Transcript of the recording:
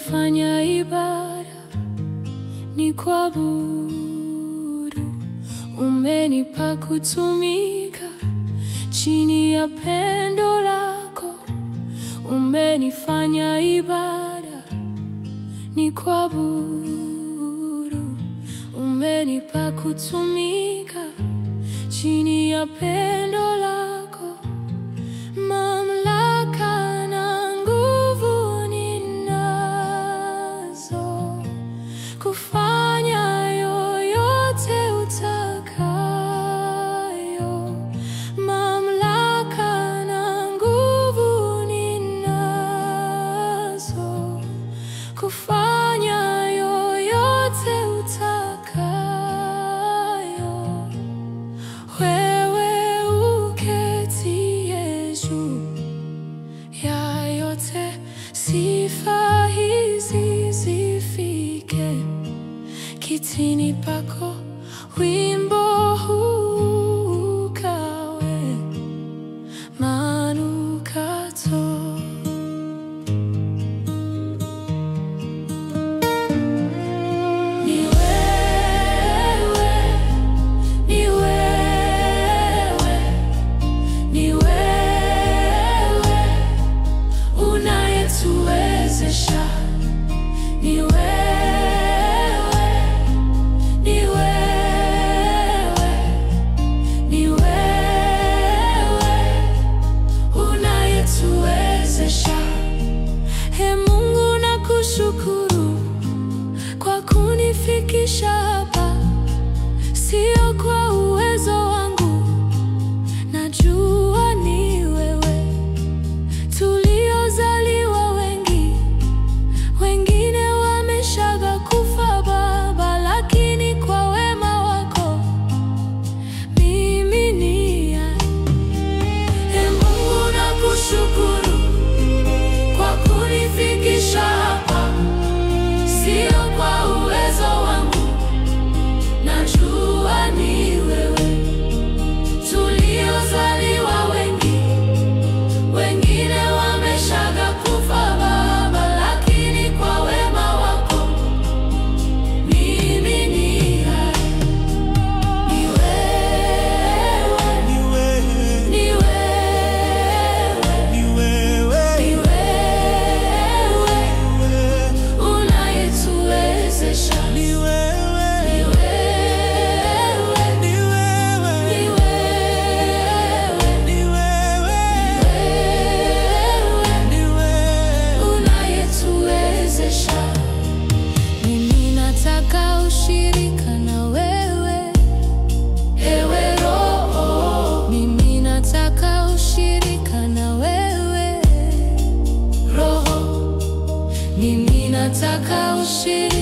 Umenifanya ibada ni kuabudu, umenipa kutumika chini ya pendo lako. Umenifanya ibada ni kuabudu, umenipa kutumika chini ya pendo lako. Mamlaka na nguvu ninazo kufanya yoyote utakayo. Mamlaka na nguvu ninazo kufanya yoyote utakayo. Wewe uketie juu ya yote, sifa hizi zifike kitini pako, wimbo huu ukawe manukato. Ni wewe, ni wewe, ni wewe unayetuwezesha. Ni wewe, ni wewe, ni wewe unayetuwezesha. Ee Mungu, nakushukuru kwa kunifikisha hapa, sio kwa uwezo wangu, najua ni wewe. Tuliozaliwa wengi, wengine wameshaga kufa Baba, lakini kwa wema wako mimi ni hai. Ee Mungu, nakushukuru kwa kunifikisha hapa, sio kwa uwezo wangu, najua ni wewe. Tuliozaliwa wengi, wengine wameshaga kufa Baba, lakini kwa wema wako mimi ni hai. Ni wewe, Ni wewe, ni wewe, ni wewe, ni wewe wewe, unayetuwezesha. ni Ni wewe, wewe, ni wewe, ni wewe, ni wewe, wewe ni wewe. unayetuwezesha. Mimi nataka ushirika na wewe, ewe Roho. Mimi nataka ushirika na wewe, Roho. Mimi nataka ushirika